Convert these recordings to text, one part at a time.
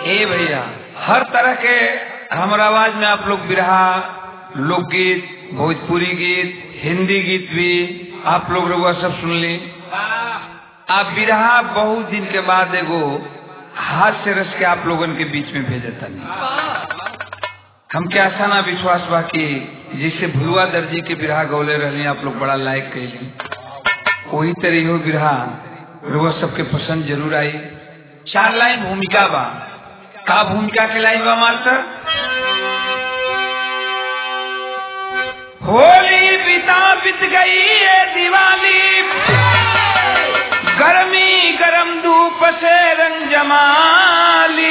ए भैया हर तरह के हमारा आवाज में आप लोग बिरहा लोकगीत भोजपुरी गीत हिंदी गीत भी आप लोग रउआ सब सुन ली आप बिरहा बहुत दिन के बाद एगो हाथ से रस के आप लोगन के बीच में भेजता नहीं हमके आशा ना विश्वास बा कि जिससे भुलवा दर्जी के बिरहा गौले रहली आप लोग बड़ा लाइक कैली वही तरह हो बिरहा रउआ सबके पसंद जरूर आई चार लाइन भूमिका बा का भूमिका के लाइन बा मास्टर होली बिता बीत गई ये दिवाली गर्मी गरम धूप से रंग जमाली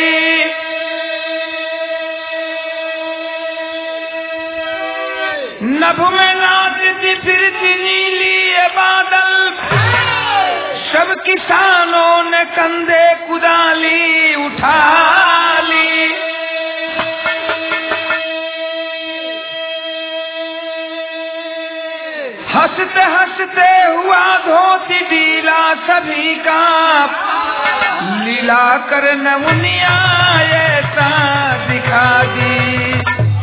नभ में नाचती फिरती नीली ये बादल सब किसानों ने कंधे कुदाली उठा ली हंसते हंसते हुआ धोती डीला सभी का लीला कर नमुनिया ऐसा दिखा दी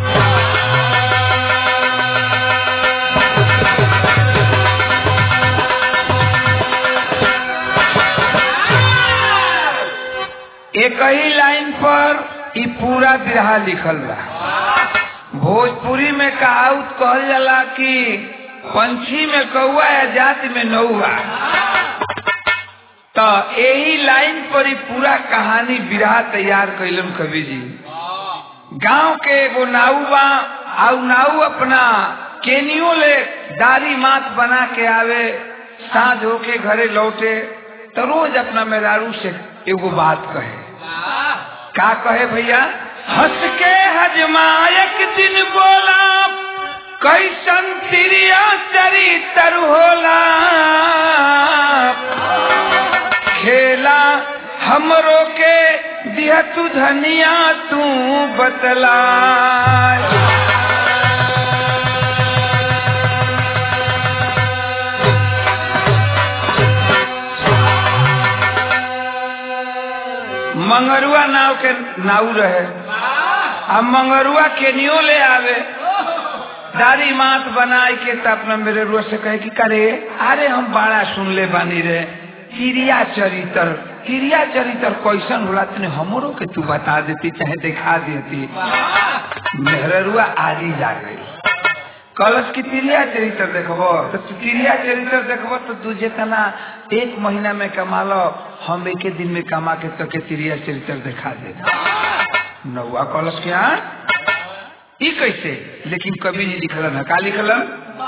एक ही लाइन पर ई पूरा बिरहा लिखल बा भोजपुरी में कहावत कहल जाला कि पंछी में कौआ या जाति में नौआ तो यही लाइन पर ही पूरा कहानी बिरहा तैयार कैलन कवि जी गांव के एगो नाऊ बा आउ नाऊ अपना केनियो ले दारी मात बना के आवे साँझ होके घरे लौटे तो रोज अपना मेहरारू से एगो बात कहे का कहे भैया हंस के हजमायक दिन बोला कैसन तिरिया चरितर होला खेला हमरो के दिया तू धनिया तू बतला मंगरुआ नाव के नाव रहे अब मंगरुआ केनियो ले आवे दारी मात बनाए के तो अपना मेरे रुआ से कहे कि करे अरे हम बड़ा सुन ले बानी रे क्रिया चरित्र क्रिया चरित्र कैसन होला तने हमरो के तू बता देती चाहे दिखा देती मेहरुआ आजी जा गई कलश की क्रिया चरित्र देखबो तो तू क्रिया चरित्र देखबो तो तू जितना एक महीना में कमा लो हम एक दिन में कमा के तो के क्रिया चरित्र दिखा दे नौआ कलश के यहाँ ई कैसे लेकिन कभी नहीं लिखलन है का लिखलन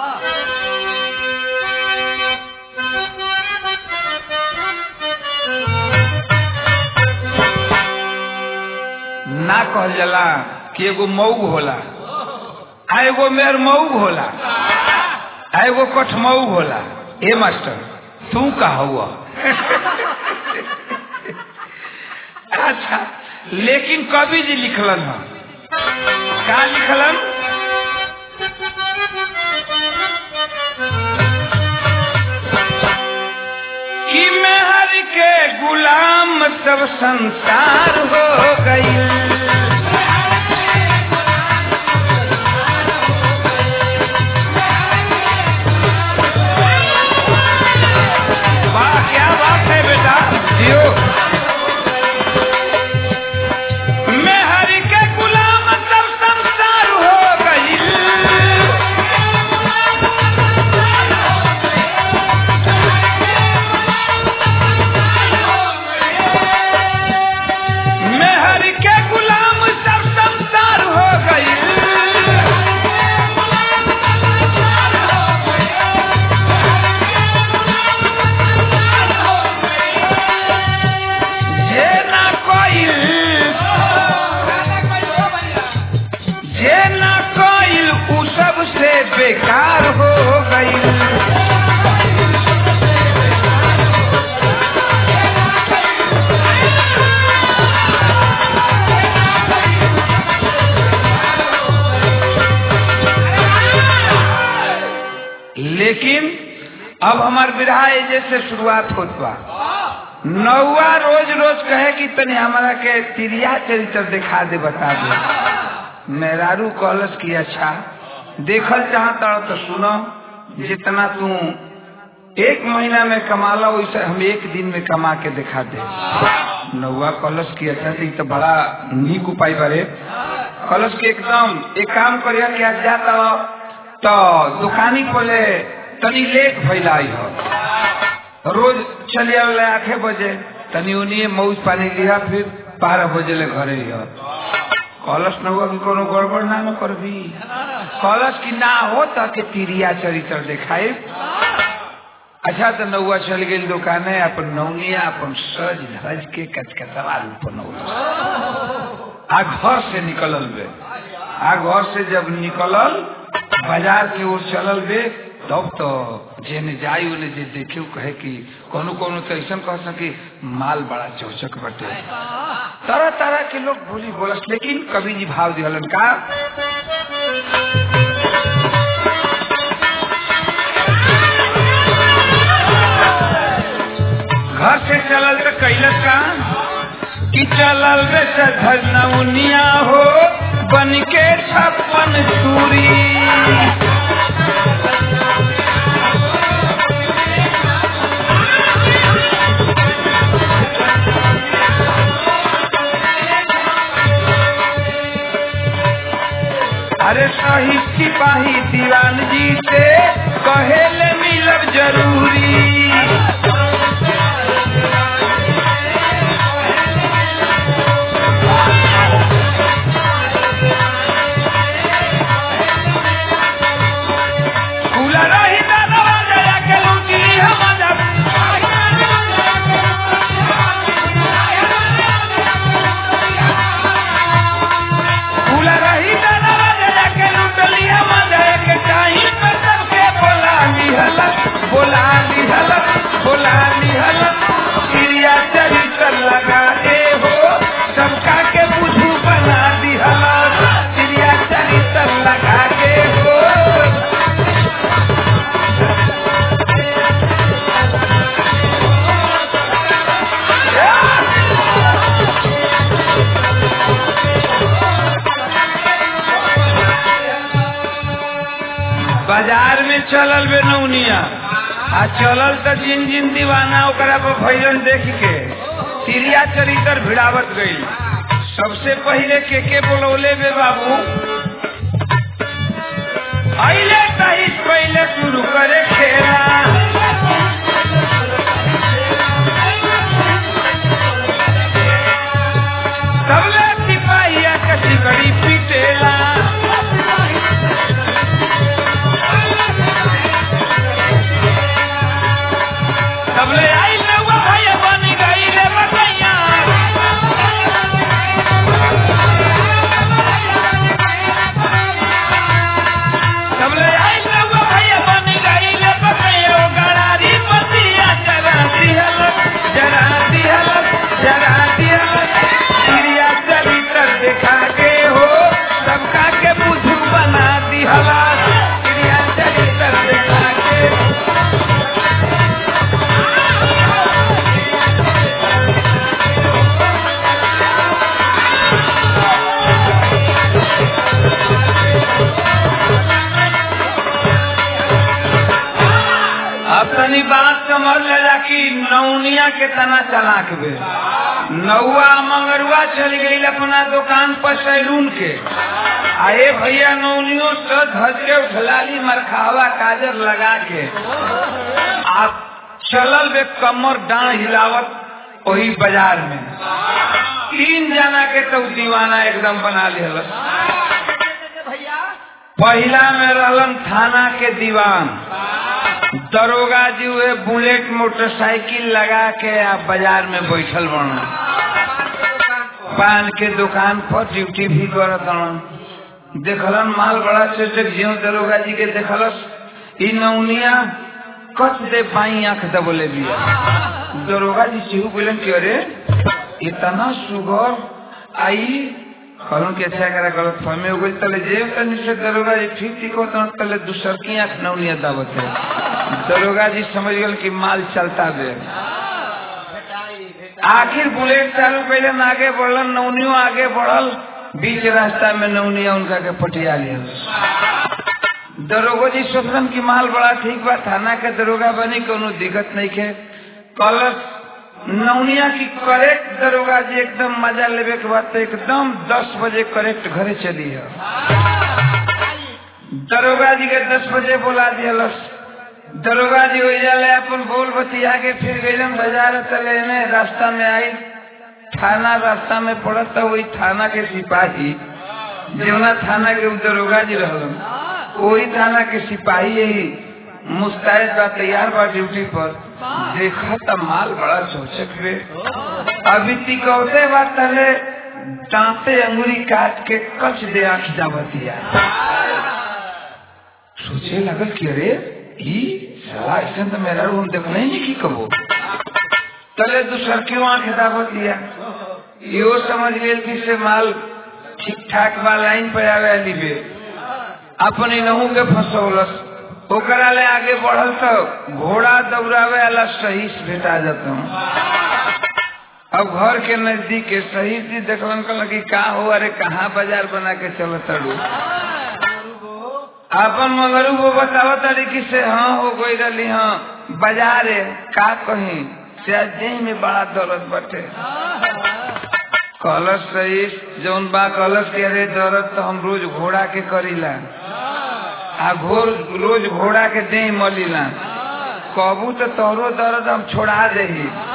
ना कहल जाला कि एगो मऊग होला आ एगो मेर मऊग होला आ एगो कठमऊग होला ए मास्टर तू का हुआ अच्छा लेकिन कवि जी लिखलन है का लिखलन कि मेहर के गुलाम सब संसार हो गई वाह क्या बात है बेटा जियो मैं हरि के गुलाम सब संसार हो गई मैं हरि के गुलाम सब संसार हो गई जे ना कोई जे ना कोई उ सब से बेकार हो गई लेकिन अब हमार विरहा एजे से शुरुआत होत बा नौवा रोज रोज कहे कि तनी हमारा के तिरिया चरित्र दिखा दे बता दे मेहरारू कॉलेज की अच्छा देखल चाहता तो सुनो जितना तू एक महीना में कमा लो वैसे हम एक दिन में कमा के दिखा दे नौवा कॉलेज की अच्छा थी तो बड़ा नीक उपाय बरे कॉलेज के एकदम एक काम करिया कि आज जाता हो तो दुकानी पहले तनी लेट फैलाई हो रोज चलिए वाले आठे बजे तनी उन्हीं मौज पानी लिया फिर बारह बजे ले घरे हो कॉलेज न हुआ कि कोनो गड़बड़ ना न कर भी कॉलेज की ना हो तो के तिरिया चरित्र दिखाए अच्छा तो नौआ चल गई दुकाने अपन नौनिया अपन सज धज के कचकचवा रूप आ घर से निकलल बे आ घर से जब निकलल बाजार की ओर चलल बे तब तो जेने जाई उन्हें जे देखे कहे कि कोनो कोनो तो ऐसा कह सके माल बड़ा चौचक बटे तरह तरह के लोग बोली बोलस लेकिन कवि जी भाव दिहलन का घर से चलल तो कैलस का कि चलल रे धरनौनिया हो बन के छप्पन सूरी अरे सही सिपाही दीवान जी से कहेले मिलब जरूरी खुला रही दानवा जया के लूटी हम जब खुला रही दानवा जया के लूटली हम जया के टाइम पे सबके बोला लिहलत बोला लिहलत बोला लिहलत क्रिया चरित्र लगा दे हो सबका के बुझू बना दिहलत क्रिया चरित्र लगा के हो बाजार में चलल बे नौनिया आ चलल तो जिन जिन दीवाना ओकरा पर भैरन देख के तिरिया चरित्र भिड़ावत गई सबसे पहले के के बोलौले बे बाबू अइले तहिस पहले शुरू करे खेला सबले सिपाहिया के सिकड़ी पीटेला सबले आई नौवा भैया बन गई रे बकैया सबले आई नौवा भैया बन गई रे बकैया ओ गड़ारी पतिया जरा दिहल जरा दिहल जरा दिहल क्रिया चरित्र दिखा के हो सबका के बुझू बना दिहला क्रिया चरित्र दिखा के अब तनी बात समझ लेला कि नौनिया के तना चलाक बे नौआ मंगरुआ चल गई अपना दुकान पर सैलून के आए भैया नौनियो से धज के उठलाली मरखावा काजर लगा के आप चलल बे कमर डांड हिलावत वही बाजार में तीन जना के तो दीवाना एकदम बना लिया पहला में रहलन थाना के दीवान दरोगा जी हुए बुलेट मोटरसाइकिल लगा के आ बाजार में बैठल बन पान के दुकान पर ड्यूटी भी करत हन देखलन माल बड़ा चटक जियो दरोगा जी के देखलस ई नौनिया कच दे पाई आंख दबोले बिया दरोगा जी चिहू बोलन कि अरे इतना सुगर आई कहूँ कि अच्छा करा गलत फहमी हो गई तले जेब तनी से दरोगा जी ठीक ठीक होता तले दूसर की आंख नौनिया दावत है दरोगा जी समझ गल कि माल चलता दे आखिर बुलेट चालू कैलन आगे बढ़लन नौनियो आगे बढ़ल बीच रास्ता में नौनिया उनका के पटिया लिया दरोगा जी सोचलन की माल बड़ा ठीक बा थाना के दरोगा बनी कोनो दिक्कत नहीं के कलश नौनिया की करेक्ट दरोगा जी एकदम मजा लेवे के बाद तो एकदम दस बजे करेक्ट घरे चली है दरोगा जी के दस बजे बोला दियलस दरोगा जी वही ले अपन बोल बतिया के फिर गईलन बाजार चले ने रास्ता में आई थाना रास्ता में पड़त वही थाना के सिपाही जमुना थाना के दरोगा जी रहलन वही थाना के सिपाही यही मुस्तैद बा तैयार बा ड्यूटी पर देखा था माल बड़ा चौचक बे अभी तिकौते बा तले दांते अंगुरी काट के कच दे आँख जावतिया सोचे लगल कि अरे ई साला ऐसे तो मेरा रूम देखना ही नहीं की कबो तले दूसर क्यों आंख दावत लिया यो समझ लेल कि से माल ठीक ठाक बा लाइन पे आवे लिबे अपनी नहू के फसौलस ओकरा ले आगे बढ़ल तो घोड़ा दौड़ावे वाला सही से भेटा जाता अब घर के नजदीक के सही से देखलन कहलन कि का हो अरे कहाँ बाजार बना के चलो तड़ू अपन मगरू वो बतावा तरीके से हाँ हो गई रही हाँ बाजार है का कहीं से जही में बड़ा दौलत बटे कलश सही जौन बा कलश के अरे दौलत तो हम रोज घोड़ा के करीला आ घोर रोज घोड़ा के दे मलीला कबू तो तोहरो दर्द हम छोड़ा दे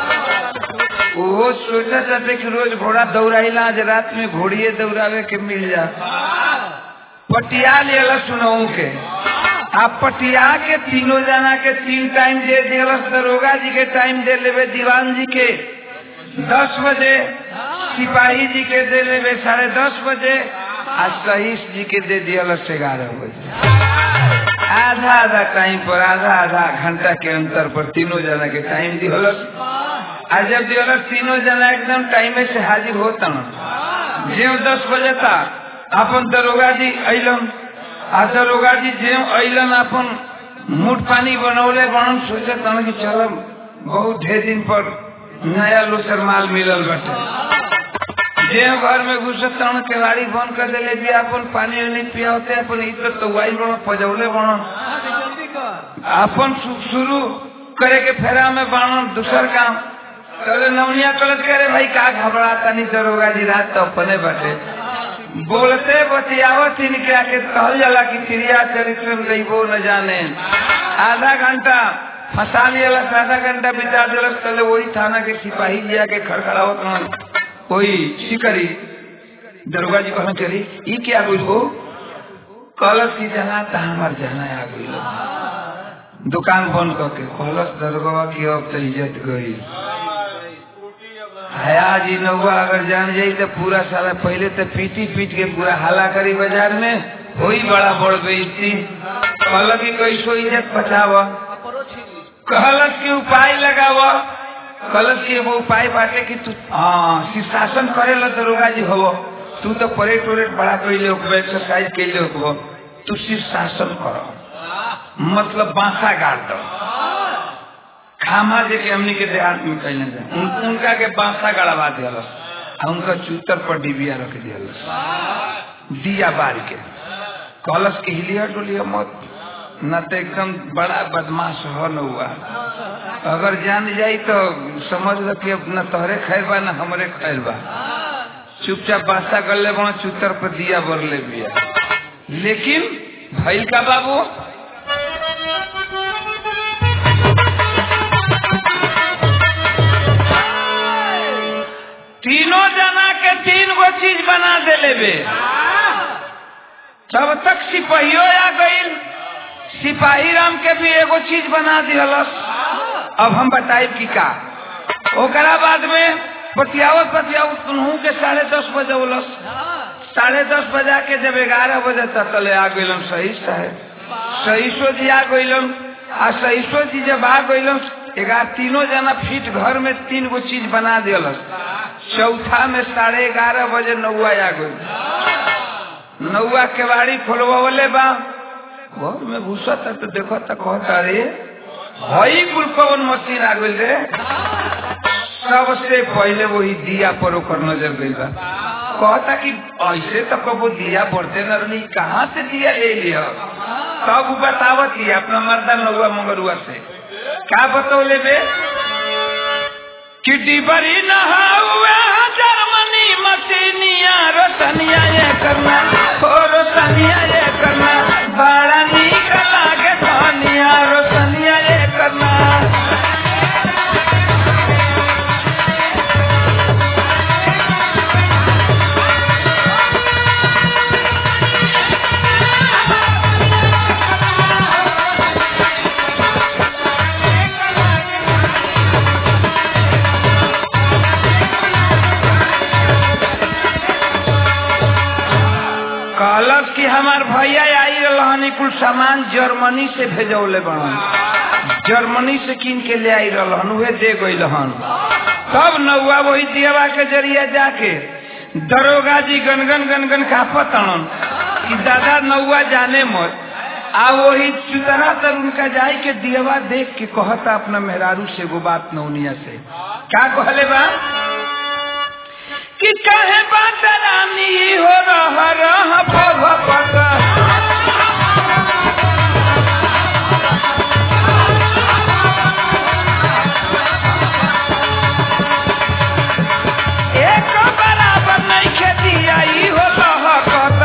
वो सोचा चाहते कि रोज घोड़ा दौड़ाइला आज रात में घोड़िए दौड़ावे के मिल जा पटिया लिया सुनऊ के आप पटिया के तीनों जना के तीन टाइम दे दिलस दरोगा जी के टाइम दे लेवे दीवान जी के दस बजे सिपाही जी के दे लेवे साढ़े दस बजे आ सहीश जी के दे दिलस ग्यारह बजे आधा आधा टाइम पर आधा आधा घंटा के अंतर पर तीनों जना के टाइम दिहलस आ जब दिहलस तीनों जना एकदम टाइम से हाजिर होता जो दस बजे था अपन दरोगा जी अलन आ दरोगा जी जे अलन अपन मुठ पानी बनौले बनन सोचे तन कि चल बहुत ढेर दिन पर नया लोसर माल मिलल बटे जे घर में घुसे तन केवाड़ी बंद कर दिले भी अपन पानी उनी पियाते अपन इज्जत तो वाई बन पजौले बनन अपन शुरू करे के फेरा में बनन दूसर काम चले नवनिया कलत करे भाई का घबरा तनी दरोगा जी रात तो अपने बटे बोलते बतियावत इनके आके कहल जाला कि चिड़िया चरित्र में रहीबो न जाने आधा घंटा फंसा लिया आधा घंटा बिता दिलस तले वही थाना के सिपाही लिया के खड़खड़ावत हन कोई शिकरी दरोगा जी कहना चली ई क्या गुल हो कलश की जाना था हमार जाना आ गई दुकान बंद करके कलश दरोगा की अब तो इज्जत गई हया जी नौवा अगर जान जाई तो पूरा साला पहले तो पीटी पीट के पूरा हला करी बाजार में वही बड़ा बढ़ गई थी कहल की कैसो इज्जत बचावा कहलस की उपाय लगावा कहलस की एगो उपाय बाटे कि तू हाँ शीर्षासन करे ला दरोगा जी हो तू तो परेड उरेड बड़ा कैले होकबो एक्सरसाइज कैले होकबो तू शीर्षासन करो मतलब बांसा गाड़ दो खामा जे के हमनी के देहात में कैले जाए उन, उनका के बांसा गड़वा दियलस आ उनका चूतर पर डिबिया रख दियलस दिया बार के कलश के हिलिया डोलिया मत न तो एकदम बड़ा बदमाश हो न हुआ अगर जान जाई तो समझ लो कि अब न तोहरे खैर बा न हमरे खैर बा चुपचाप बासा कर ले बना चूतर पर दिया बर ले बिया लेकिन भैल का बाबू तीनों जना के तीन गो चीज बना दे लेबे तब तक सिपाहियो आ गई सिपाही राम के भी एगो चीज बना दिलस अब हम बताए की का ओकरा बाद में पतियावत पतियावत तुनहू के साढ़े दस बजे उलस साढ़े दस बजा के जब ग्यारह बजे तक तले आ गईलन सही साहेब सहीसो जी आ गईलन आ सहीसो जी जब आ गईलन ग्यारह तीनों जना फिट घर में तीन गो चीज बना दिलस चौथा में साढ़े ग्यारह बजे नौआ आ गई नौआ केवाड़ी खोलवावले बा घर में घुसा था तो देखो तो कहता रे हई कुल कौन मशीन आ गई रे सबसे पहले वही दिया पर ओकर नजर गई बा कहता कि ऐसे तो कबो दिया पड़ते न रही कहाँ से दिया ले लिया तब बतावत ही अपना मर्दा नौआ मंगरुआ से का बतौले बे कि डिबरी नहाउए जर्मनी मसीनिया रोशनिया ये करना हो रोशनिया ये करना बड़ा नीक लागे धनिया रोशनिया ये करना कहलस कि हमार भैया आई रहनी कुल सामान जर्मनी से भेजौले बड़न जर्मनी से किन के ले आई रहन उहे दे गई हन तब नौआ वही दियवा के जरिया जाके दरोगा जी गनगन गनगन कापत हन कि दादा नौआ जाने मत आ वही चुतरा तर उनका जाय के दियवा देख के कहता अपना मेहरारू से एगो बात नौनिया से का कहले बा कि कहे बात रानी हो रह रह भव पत एक बराबर नहीं खेती आई हो लह कत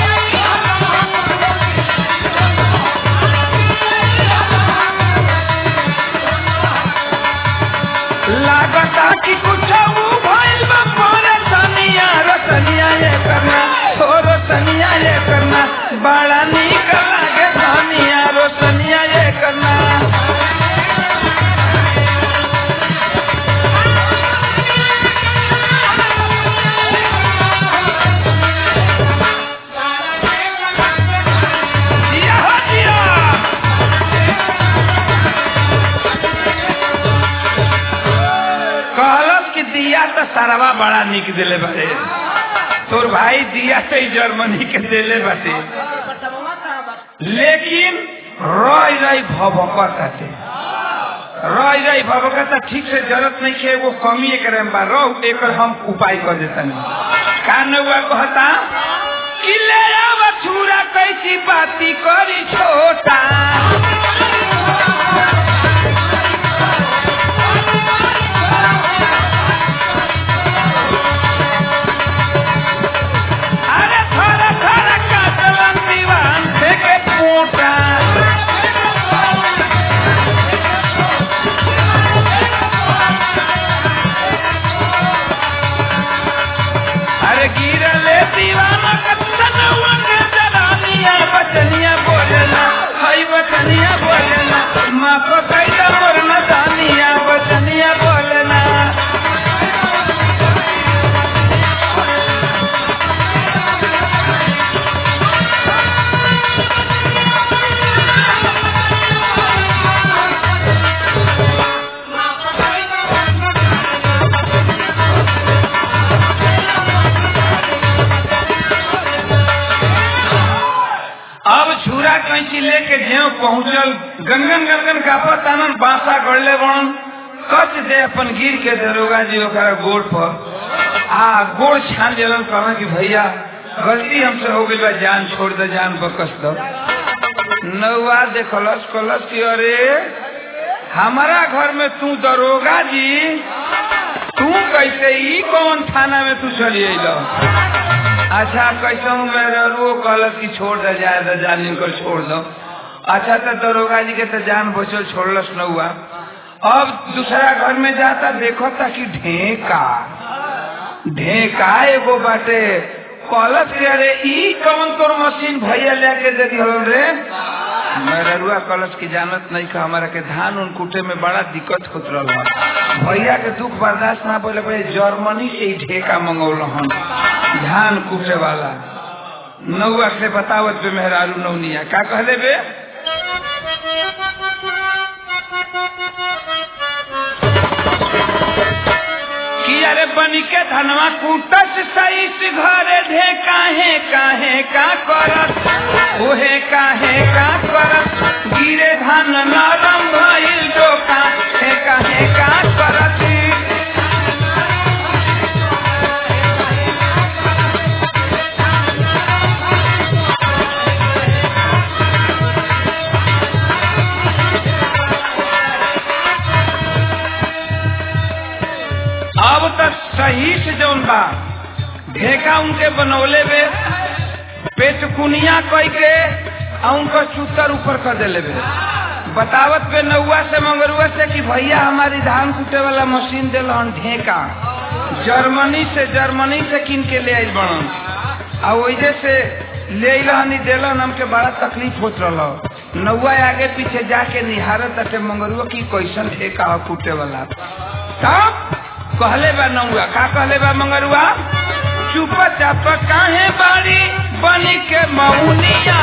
लागता कि कुछ भइल बा परेशानिया रतनिया ये करना हो रतनिया ये करना बड़ा नीक लागे धनिया रोशनिया ये करना जिया हो जिया कहलस कि दिया तो सरवा बड़ा निक दिले बारे तोर भाई दिया से ही जर्मनी के दिले बाटे लेकिन रही रही भभकत आते रही रही भभकत ठीक से जरूरत नहीं है वो कमी करे बा रहो एक हम उपाय कर देता नहीं कान हुआ कहता कि ले आव छुरा कैसी बाती करी छोटा अरे थोड़ा थोड़ा काटलन दीवान फेंके पोटा अरे गिरले दीवाना कतनवा के जरानिया बचनिया बोलेला हई बचनिया बोलेला माँ को कैला मोरना दानिया बचनिया बोलेला अब छुरा कैंची लेके ज्यो पहुंचल गंगन गंगन कापत आनन बांसा गड़ले बन कच दे अपन गिर के दरोगा जी ओकरा गोड़ पर आ गोड़ छान देलन कहना कि भैया गलती हमसे हो गई बा जान छोड़ दे जान बकस दो नौआ देखलस कलस कि अरे हमारा घर में तू दरोगा जी तू कैसे ई कौन थाना में तू चली अल अच्छा कैसे हूँ मेरे वो कहलस कि छोड़ दे जाए दे जान इनको छोड़ दो अच्छा तो दरोगा जी के तो जान बचल छोड़लस न हुआ अब दूसरा घर में जाता देखो था कि ढेका ढेका एगो बाटे कहलस कि अरे ई कौन तोर मशीन भैया लेके दे दिहल रे मेरा रुआ कलश की जानत नहीं का हमारा के धान उन कूटे में बड़ा दिक्कत होत रहा भैया के दुख बर्दाश्त ना बोले भाई जर्मनी से ही ढेका मंगौल हन धान कूटे वाला नौआ से बतावत बे मेहरारू नौनिया का कहले बे कि अरे बनी के धनवा कूटस सही से घरे ढे काहे काहे का करत ओहे काहे का करत गिरे धान नरम भइल डोका हे काहे का करत ढेका उनके बनौले बे पेट कुनिया कई के आ उनका चूतर ऊपर कर देले बे बतावत पे नौआ से मंगरुआ से कि भैया हमारी धान कूटे वाला मशीन दिलन ढेका जर्मनी से जर्मनी से किन के ले आइल बनन आ वजह से ले रहनी दिलन हमके बड़ा तकलीफ होत रहा नौआ आगे पीछे जाके निहारत ताटे मंगरुआ की कैसन ढेका हो कूटे वाला तब कहले बा नौआ का कहले बा मंगरुआ चुप चाप काहे बाड़ी बनी के मौनिया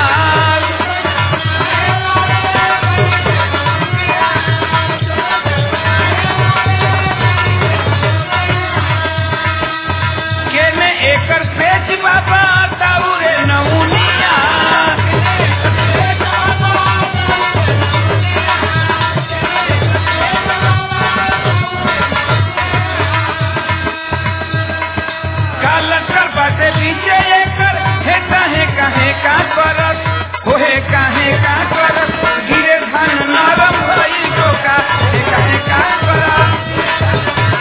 केने एकर पेच बाबा ताउरे नौनिया कालकर बाटे पीछे एकर हे काहे काहे का करत हो हे काहे का करत गिरे धान नरम भइल डोका हे काहे का करत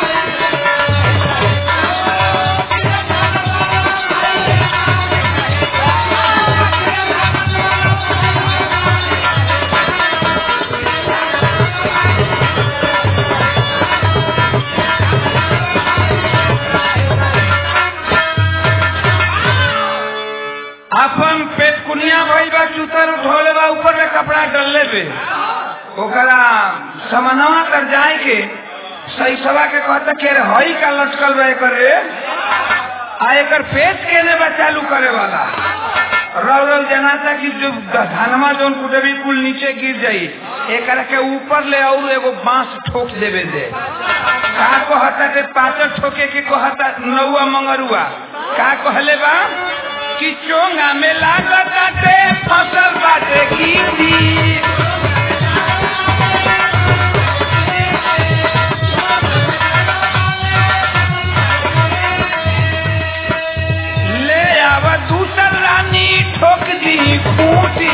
अपन पेट कुनिया भइल बा चूतर धोले बा ऊपर में कपड़ा डलले बे ओकरा समनवा कर जाए के सही सवा के कहता के रे हई का लटकल बा एकर रे आ एकर पेट केने बा चालू करे वाला रल रल जनाता कि जो धनमा जोन कुटबी कुल नीचे गिर जाई एकरा के ऊपर ले और एगो बांस ठोक देवे दे का कहता के पाचर ठोके के कहता नौआ मंगरुआ का कहले बा कि चोंगा में लागत बाटे फसल बाटे खेती ले आव दूसर रानी ठोक दी खूटी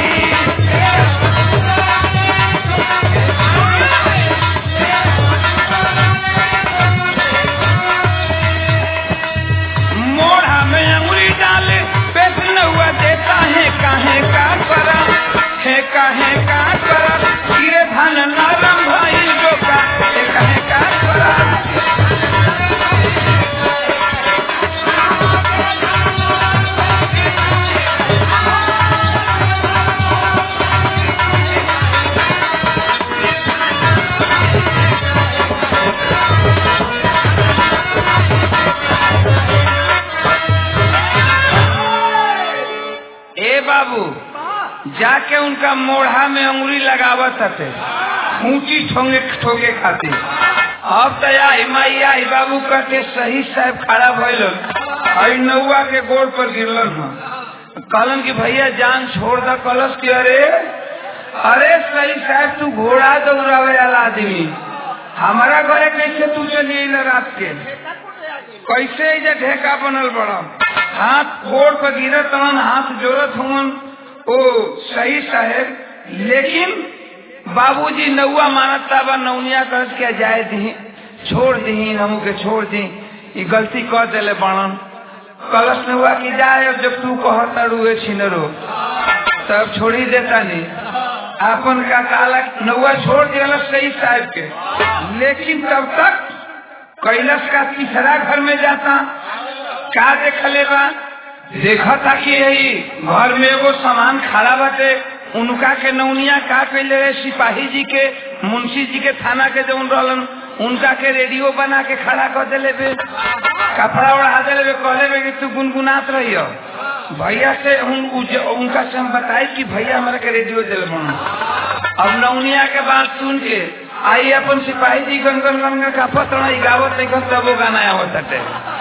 मोढ़ा में अंगुली डाले पेट नौआ देता है काहे का करा है काहे का करा गिरे धान नरम भइल डोका है काहे का करा ए बाबू जाके उनका मोढ़ा में अंगुली लगावत हते ऊंची ठोंगे ठोके खातिर अब तो आई माई आई बाबू कहते सही साहब खड़ा भइल आई नौआ के गोड़ पर गिरलन हन कहलन कि भैया जान छोड़ द कलश के अरे अरे सही साहब तू घोड़ा दौड़ावे वाला आदमी हमारा घरे कैसे तू चली अइला रात के कैसे एजा ढेका बनल बड़ा हाथ गोड़ पर गिरत हन हाथ जोड़त हन ओ सही साहेब लेकिन बाबूजी नौआ मानता बा नौनिया करस के जाए दी छोड़ दी हमू के छोड़ दी ई गलती कर देले बड़न कलश में हुआ कि जाए अब जब तू कहता रुए छिनरो तब छोड़ी देता नहीं अपन का काला नौआ छोड़ दिया सही साहब के लेकिन तब तक कैलाश का तीसरा घर में जाता का देखले बा देखा था कि यही घर में एगो सामान खड़ा बाटे उनका के नौनिया का कैले रहे सिपाही जी के मुंशी जी के थाना के जौन रहलन उनका के रेडियो बना के खड़ा कर दिले बे कपड़ा ओढ़ा दिले बे कहले बे कि तू गुनगुनात रही भैया से उन, उज, उनका से हम बताई कि भैया हमारे के रेडियो दिल बना अब नौनिया के बात सुन के आई अपन सिपाही जी गनगन गनगन का पतड़ा गावत नहीं तब वो गाना आवत हटे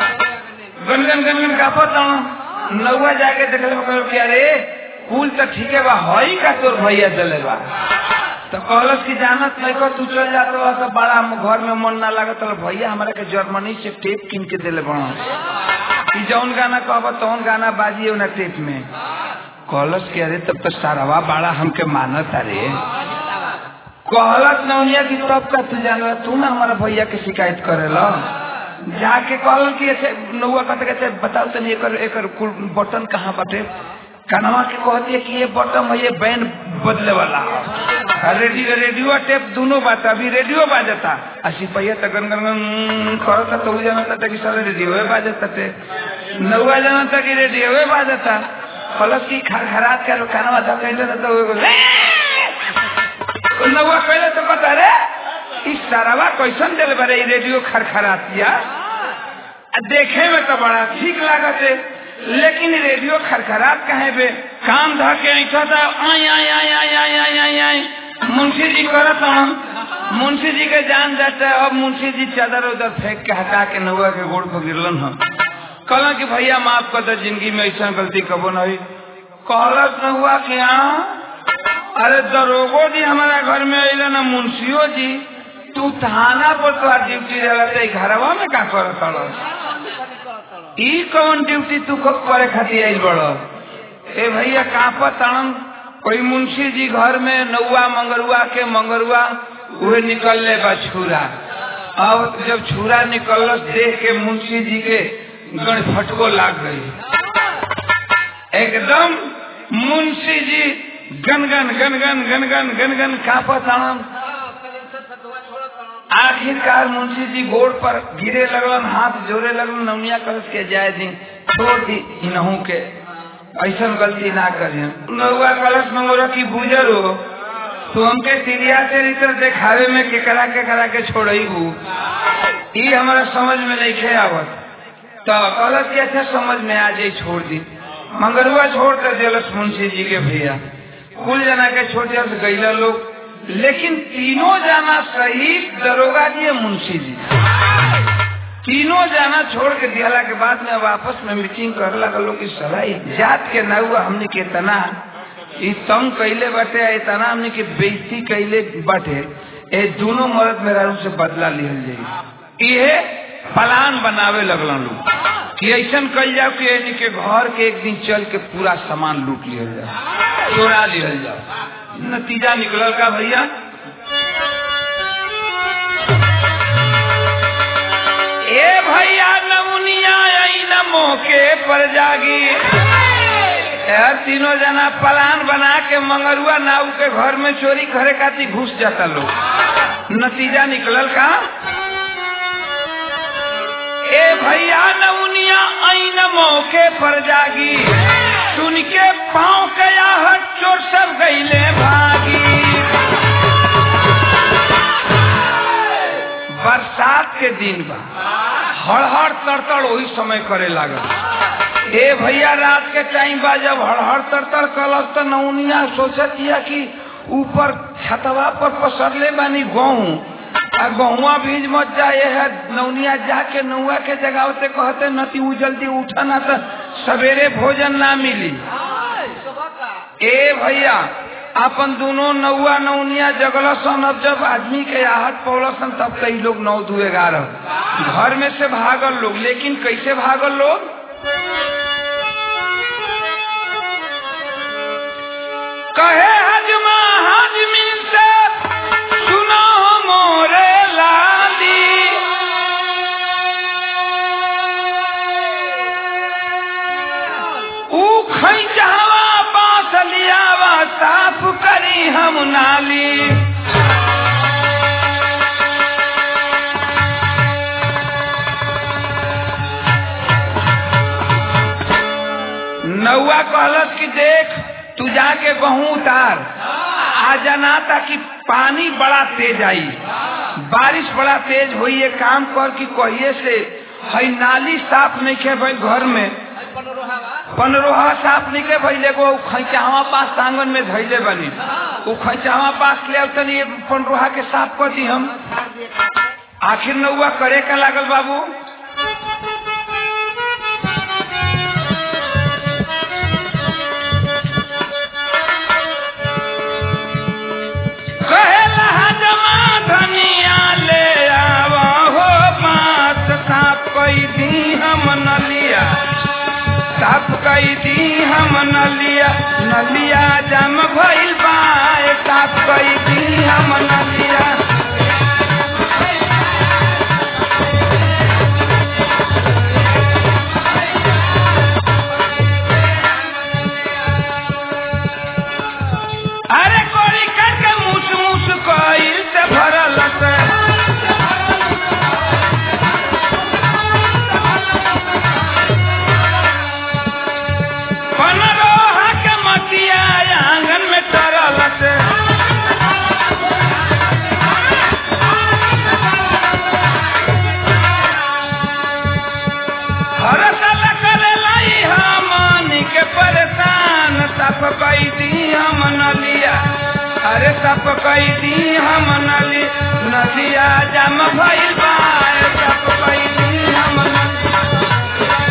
गनगन गनगन का पतड़ा नौआ जाके देखले कहल कि अरे कुल तो ठीक है बा हई का तोर भैया दिले बा तो कहलस कि जानत नहीं को तू चल जात रहा तो बड़ा हम घर में मन ना लागत रहा भैया हमारे के जर्मनी से टेप किन के दिले बड़ा कि जौन गाना कहब तौन गाना बाजिए ना टेप में कहलस कि अरे तब तो सारवा बड़ा हमके मानत अरे कहलस नौनिया की तब का तू जान तू ना हमारा भैया के शिकायत करेला जाके कहल कि ऐसे नौआ कहते कहते बताओ तनी एकर एकर कुल बटन कहाँ बाटे कनवा के कहती है कि ये बटन है ये बैंड बदले वाला है रेडियो रेडियो टेप दोनों बात अभी रेडियो बाजता आ सिपहिया तो गन गन गन करता तो उ जानता था कि सारे रेडियो बाजता थे नौआ जानता कि रेडियो बाजता प्लस की खराब कर कनवा था कहले ना तो वो नौआ कहले तो पता रे इस सारावा कैसन दिल बरे रेडियो खरखरातिया देखे में तो बड़ा ठीक लागत है लेकिन रेडियो खरखरात कहे बे काम धा के ऐसा था आई आई आई आई आई आई आई आई मुंशी जी करत हम मुंशी जी के जान जाता है अब मुंशी जी चादर उधर फेंक के हटा के नौआ के गोड़ पर गिरलन हम कहला कि भैया माफ कर दो जिंदगी में ऐसा गलती कबो नहीं कहलस नौआ कि हाँ अरे दरोगो जी हमारा घर में अल ना मुंशियो जी तू थाना पर तो ड्यूटी रहता घरवा में का करत ई कौन ड्यूटी तू कब करे खातिर आइल बड़ ए भैया कापा ताणन कोई मुंशी जी घर में नौआ मंगरुआ के मंगरुआ उहे निकलले बा छुरा अब जब छुरा निकलस देख के मुंशी जी के गण फटको लाग गई एकदम मुंशी जी गनगन गनगन गनगन गनगन कापा ताणन आखिरकार मुंशी जी गोड़ पर गिरे लगलन हाथ जोड़े लगलन नौनिया कलश के जाए दी छोड़ दी इनहू के ऐसा गलती ना करिए नौआ कलश मंगोरा की बुजर हो तो हमके सीरिया से रितर देखावे में केकरा केकरा के छोड़ई हूँ ये हमारा समझ में नहीं खे आवत तो कलश के अच्छा समझ में आ जाये छोड़ दी मंगरुआ छोड़ कर दिलस मुंशी जी के भैया कुल जना के छोड़ दिया गैला लोग लेकिन तीनों जाना सहित दरोगा जी मुंशी जी तीनों जाना छोड़ के दियाला के बाद में वापस में मीटिंग कर लगा लोग सलाई जात के न हुआ हमने के तना ई तंग कैले बाटे इतना हमने के बेइज्जती कैले बाटे ए दोनों मर्द मेरा से बदला लिहल जाये ये प्लान बनावे लगलन लोग कि ऐसा कल जाओ कि यानी के घर के एक दिन चल के पूरा सामान लूट लिहल जाओ चोरा लिहल जाओ नतीजा निकलल का भैया ए भैया नमुनिया आई न मौके पर जागी यार तीनों जना प्लान बना के मंगरुआ नाव के घर में चोरी करे खातिर घुस जाता लोग नतीजा निकलल का ए भैया नमुनिया आई न मौके पर जागी सुन के पाँव के आहट चोर सब गईले भागी बरसात के दिन बा हड़हड़ तड़तड़ वही समय करे लागल ए भैया रात के टाइम बा जब हड़हड़ तड़तड़ कलस तो नौनिया सोचतिया कि ऊपर छतवा पर पसरले बानी गहूँ आ गहुआ बीज मत जाए है नौनिया जाके नौआ के जगावते कहते नती उ जल्दी उठा ना तो सवेरे भोजन ना मिली ए भैया अपन दोनों नौआ नौनिया जगलसन अब जब आदमी के आहट पौलसन तब कई लोग नौ दू ग्यारह घर में से भागल लोग लेकिन कैसे भागल लोग कहे हजमा हजमी से सुनो मोरे लाली ऊ खैचहवा बांस लियावा साफ करी हम नाली नौआ कहलस कि देख तू जाके गहूँ उतार आ जाना ताकि पानी बड़ा तेज आई बारिश बड़ा तेज हुई ये काम कर कि कहिए से हई नाली साफ नहीं के भाई घर में पनरोहा साफ नहीं के भैले को खैचावा पास आंगन में धैले बनी वो खैचावा पास ले तनी पनरोहा के साफ कर दी हम आखिर नौआ करे का लागल बाबू कहेला हजमा धनिया ले आवा हो बात साफ कई दी हम नलिया साफ कई दी हम नलिया नलिया जम भइल बाए साफ कई दी हम नलिया सब कैदी हम नली नदिया जम भइल बा सब कैदी हम नली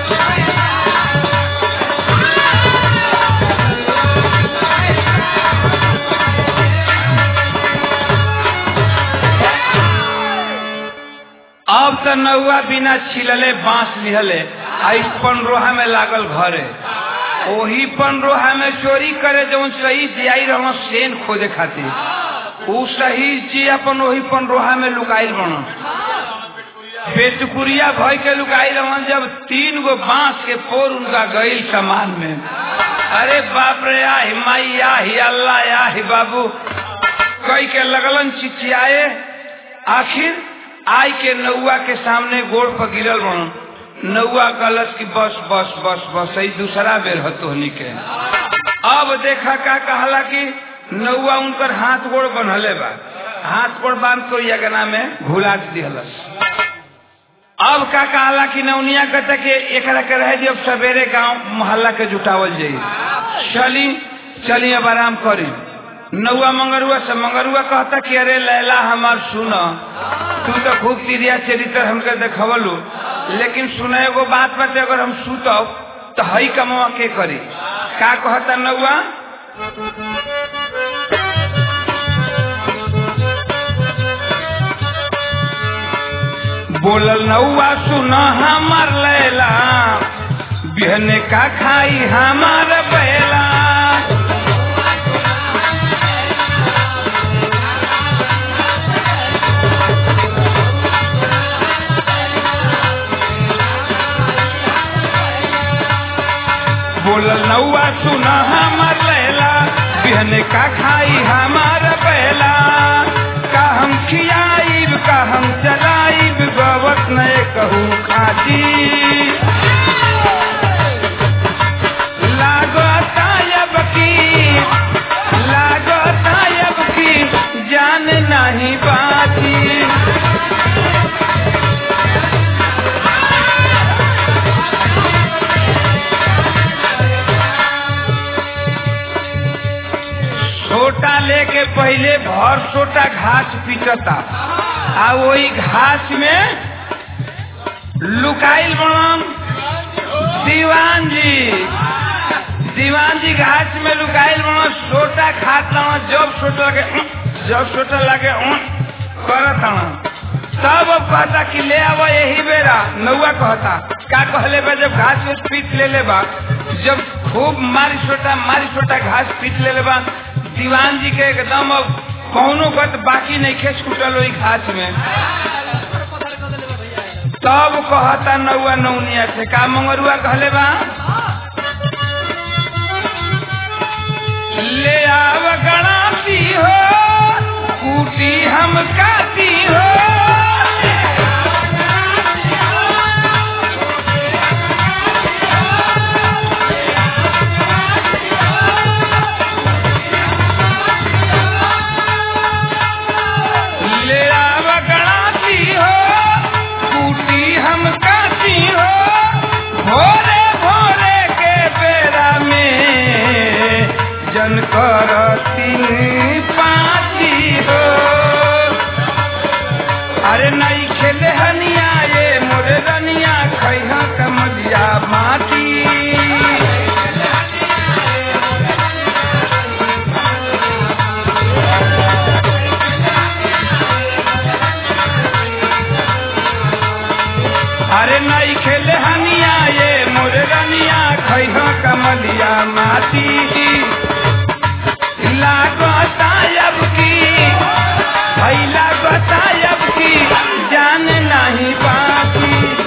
अब तो नौआ बिना छिलले बांस लिहले आई पनरोहा में लागल घरे ओही पनरोहा में चोरी करे जौन सही जियाई रह सेन खोजे खातिर उ सही जी अपन ओही पनरोहा में लुकाइल बन पेटकुरिया भय के लुकाई रहन जब तीन गो बांस के पोर उनका गईल सामान में अरे बाप रे आही माई आही अल्लाह आही बाबू कई के लगलन चिचियाए आखिर आई के नौआ के सामने गोड़ पर गिरल बन नौआ कहलस कि बस बस बस बस यही दूसरा बेर हतोहनी के अब देखा का कहला कि नौआ उनकर हाथ गोड़ बनहले बा हाथ गोड़ बांध कर यगना में घुला दिहलस अब का कहला कि नौनिया कहता कि एकरा के रह दी अब सवेरे गांव मोहल्ला के जुटावल जाई चली चली अब आराम करी नौआ मंगरुआ से मंगरुआ कहता कि अरे लैला हमार सुन तू तो खूब तिरिया चरित्र हमके देखवलू लेकिन सुने एगो बात बाटे अगर हम सुतब तो हई कमवा के करी का कहता नौआ बोलल नौआ सुन हमार लैला बिहने का खाई हमार बैला बोलल नौआ सुन हमार लैला बिहने का खाई हमार बैला का हम खियाइब का हम चलाइब गवत नए कहू खाती लागता अब की लागता अब की जान नहीं बाती छोटा लेके पहले भर छोटा घास पीटता आ वही घास में लुकाइल बनम दीवान जी दीवान जी घास में लुकाइल बनम छोटा खात लवा जब छोटा लगे उं, जब छोटा लगे उं, करत हन तब अब कहता कि ले आवा यही बेरा नौआ कहता का कहले बा जब घास में पीट ले ले बा जब खूब मारी छोटा मारी छोटा घास पीट ले ले बा दीवान जी के एकदम अब कौनो गत बाकी नहीं खेस कुटल वही घास में तब कहता नौआ नौनिया से का मंगरुआ कहले बा ले आव गणाती हो कूटी हम काती हो ले आव गणाती हो कूटी हम काती हो भोरे भोरे के बेरा में जन करती पाती हो अरे नहीं खेले हनिया ये मोरे रनिया खैहा कमलिया माटी अरे नहीं खेले हनिया ये मोरे रनिया खैहा कमलिया माटी लागता अब की भई लागता अब की जान नहीं बाकी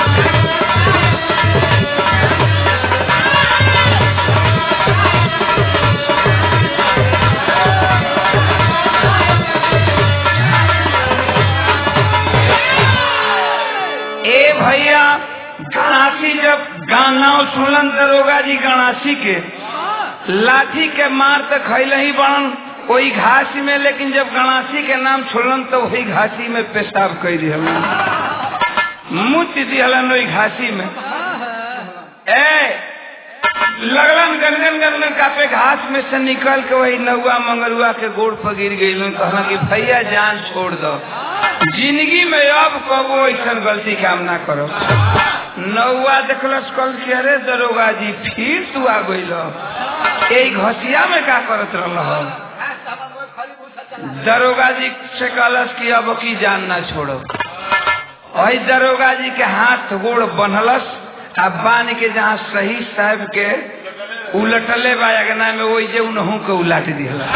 ए भैया गणासी जब गाना सुनलन दरोगा जी गणासी के लाठी के मार तो खैल ही बड़न वही घासी में लेकिन जब गणासी के नाम छोड़लन तो वही घासी में पेशाब कर दिहलन मुच दिहलन वही घासी में ए लगलन गनगन गनगन कापे घास में से निकल के वही नौआ मंगरुआ के गोड़ पर गिर गई कहना कि भैया जान छोड़ दो जिंदगी में अब कबो ऐसा गलती काम ना करो नौआ देखलस कल के अरे दरोगा जी फिर तू आ गई यही घसिया में का करत रह दरोगा जी से कहलस कि अब की जान ना छोड़ो वही दरोगा जी के हाथ गोड़ बनलस आ बांध के जहाँ सही साहब के उलटले बा अगना में वही जे उनहू के उलाट दिहला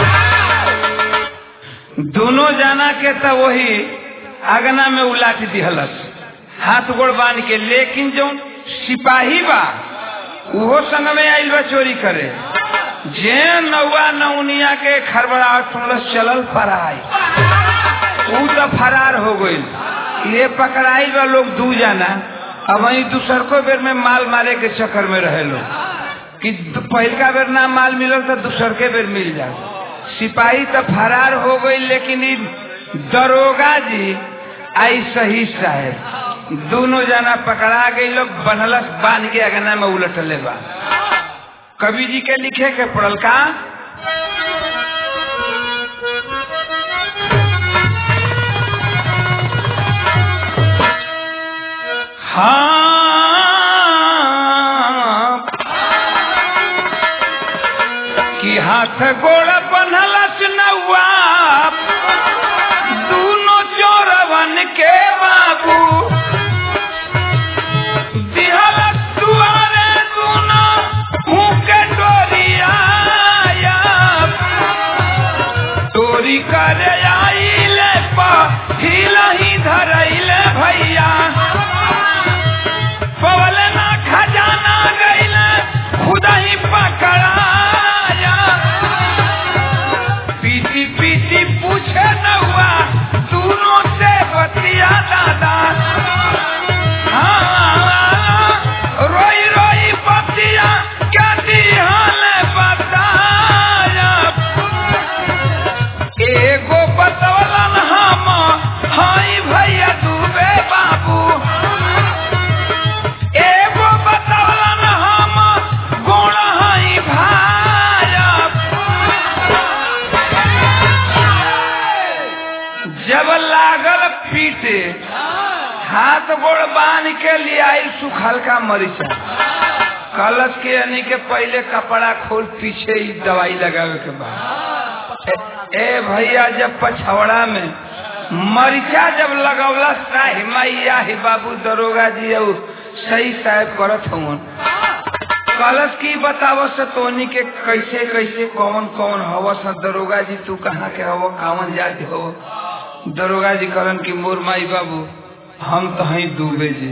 दोनों जाना के तो वही अगना में उलाट दिहलस हाथ गोड़ बांध के लेकिन जो सिपाही बा उहो संग में आइल बा चोरी करे जे नौवा नौनिया के खरबड़ाहट सुनलस चलल फराई ऊ तो फरार हो गई ये पकड़ाई बा लोग दू जाना अब वही दूसर को बेर में माल मारे के चक्कर में रहे लोग कि पहलका बेर ना माल मिलल तो दूसर के बेर मिल जाए सिपाही तो फरार हो गई लेकिन दरोगा जी आई सही साहेब दोनों जना पकड़ा गई लोग बनलस बांध के अगना में उलटले बा कवि जी के लिखे के पड़ल का हाँ कि हाथ गोड़ बनलस नौआ दोनों चोरवन के बाबू दिहलस दुआरे दोनों मुँह के डोरिया चोरी करे आइले हिलही धरैले भैया पवल ना खजाना गैले खुद ही पकड़ाया पीटी पीटी पूछे न हुआ दोनों से बतिया दादा हाँ रोई रोई बतिया क्या दिहाल बताया एगो बतौलन हम हाई भैया डूबे बाबू एगो बतौलन हम गुण हाई भाया जब लागल पीटे हाथ गोड़ बांध के लिए आई सुखल का मरीचा कलश के यानी के पहले कपड़ा खोल पीछे ही दवाई लगावे के बाद ए, ए भैया जब पछवड़ा में मरीचा जब लगौला साहि मैया ही बाबू दरोगा जी और सही साहब करत हूँ कलश की बताव से तोनी के कैसे कैसे कौन कौन हव स दरोगा जी तू कहाँ के हव कावन जाति हो दरोगा जी करन की मोर माई बाबू हम तो ही डूबे जी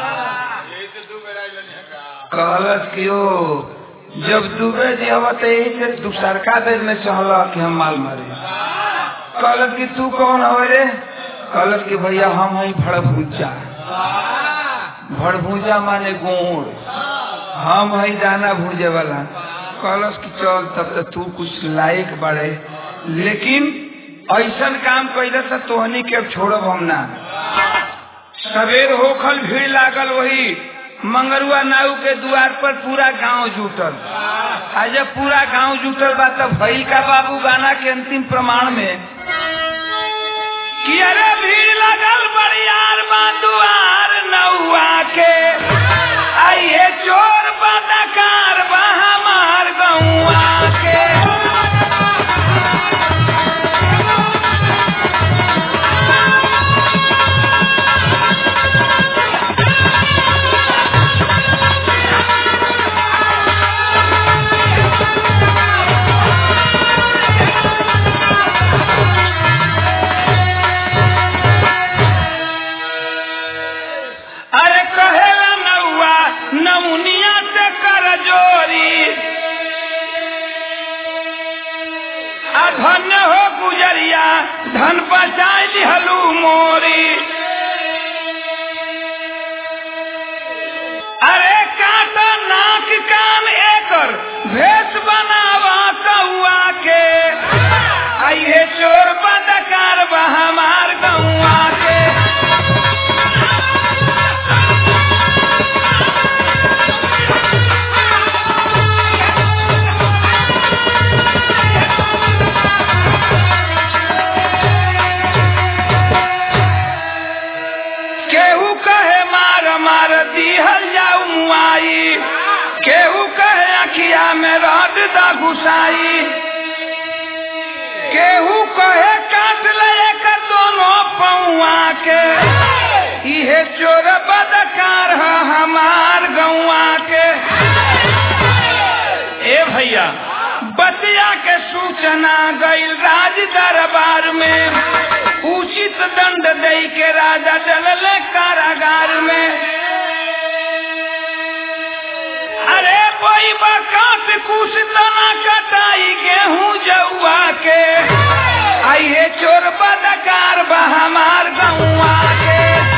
कहलस कि ओ जब डूबे जी हवा तो यही से दूसरका देर में चहला कि हम माल मारे कहलस कि तू कौन हवे रे कहलस कि भैया हम हई भड़भूजा भड़भूजा माने गोड़ हम हई दाना भूजे वाला कहलस कि चल तब तो तू कुछ लायक बढ़े लेकिन ऐसा काम कैले से तोहनी के छोड़ब हम ना सवेर होखल भीड़ लागल वही मंगरुआ नाऊ के द्वार पर पूरा गांव जुटल आ जब पूरा गांव जुटल बा तब भैल का बाबू गाना के अंतिम प्रमाण में कि अरे भीड़ लगल बड़ियार बा दुआर नौआ के आइए चोर बदकार बा हमार गौआ के अरे कहेला नौआ नमुनिया से कर जोरी आ धन्य हो गुजरिया धन बचाई दिहलू मोरी अरे काटा नाक कान एकर भेष बनावा कौआ के आइए चोर बदकार बा हमार गौआ के में रद दा घुसाई केहू कहे काट ले एकर दोनों पौआ के इहे चोर बदकार है हमार गौआ के ए भैया बतिया के सूचना गईल राज दरबार में उचित दंड दे के राजा डलल कारागार में अरे कोई बकात कुछ तना कटाई गेहूं जौआ के आइए चोर बदकार बा हमार गौआ के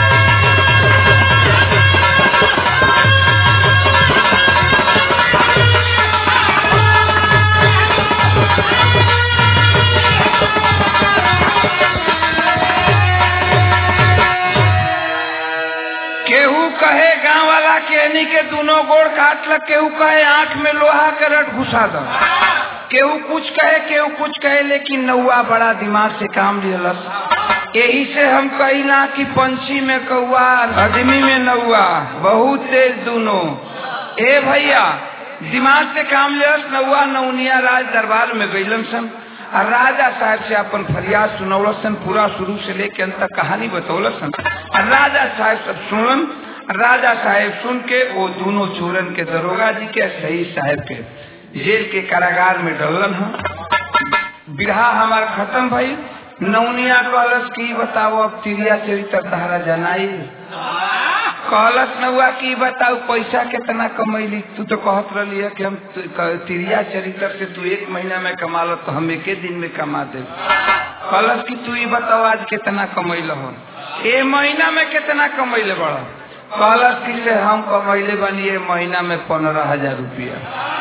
केहू कहे गांव वाला केनी के दोनों गोड़ काट लग केहू कहे आंख में लोहा के रट घुसा दो केहू कुछ कहे केहू कुछ कहे लेकिन नौआ बड़ा दिमाग से काम लियलस यही से हम कहिला कि पंछी में कौआ आदमी में नौआ बहुत तेज दोनों ए भैया दिमाग से काम लियलस नौआ नौनिया राज दरबार में गईलन सन आ राजा साहब से अपन फरियाद सुनौलसन पूरा शुरू से लेके अंत तक कहानी बतौलसन आ राजा साहब सब सुनलन राजा साहब सुन के वो दोनों चोरन के दरोगा जी के सही साहब के जेल के कारागार में डलन हम बिरहा हमार खत्म भई नौनिया कहलस की बताओ अब तिरिया चरित्र तहरा जनाई कहलस नौआ की बताऊ पैसा कितना कमैली तू तो कहत रही है कि हम तिरिया चरित्र से तू एक महीना में कमा लो तो हम एक दिन में कमा दे कहलस की तू ये बताओ आज कितना कमैल हो ए महीना में कितना कमैले बड़ा कहलस की से हम कमैले बनी ए महीना में पंद्रह हजार रुपया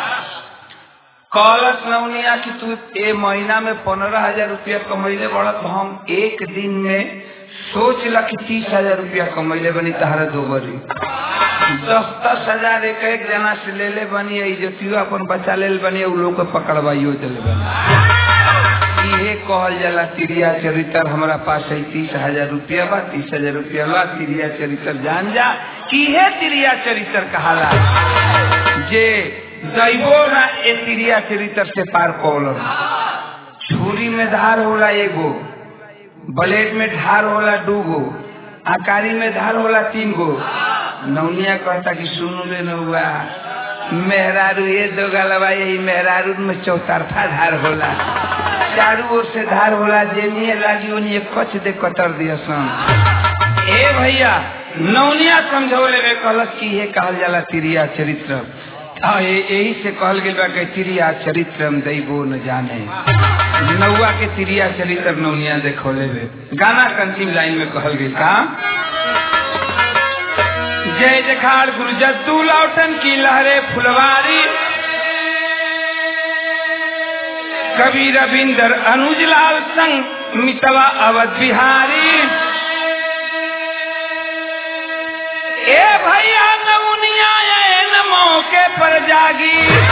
कहलस नौनिया की तू ए महीना में पंद्रह हजार रुपया कमैले बड़ा तो हम एक दिन में सोच ला कि तीस हजार रुपया कमैले बनी तहारा दो बरी दस दस हजार एक एक जना से ले ले बनी इज्जतियो अपन बचा ले बनी उ लोग के पकड़वाइयो दिले बनी इहे कहल जाला तिरिया चरित्र हमारा पास है तीस हजार रुपया बा तीस हजार रुपया बा तिरिया चरित्र जान जा इहे तिरिया चरित्र कहाला जे दैबो ना ए तिरिया चरित्र से पार पौलन छुरी में धार होला एगो ब्लेड में धार होला दू गो आकारी में धार होला तीन गो नौनिया कहता कि सुन ले नौआ मेहरारू ये दो गलवा यही मेहरारू में चौतरफा धार होला चारू ओर से धार होला जेनिए लागी ओनिए कच दे कतर दिया सन ए भैया नौनिया समझौले में कहलस कि ये कहल जाला तिरिया चरित्र हाँ यही से कहल गई बा कि तिरिया चरित्र दैबो न जाने नौआ के तिरिया चरित्र नौनिया देखोले बे गाना के अंतिम लाइन में कहल गई का जय जखाड़ गुरु जद्दू लौटन की लहरे फुलवारी कवि रविंदर अनुज लाल संग मितवा अवध बिहारी ए भैया नौनिया न मौके पर जागी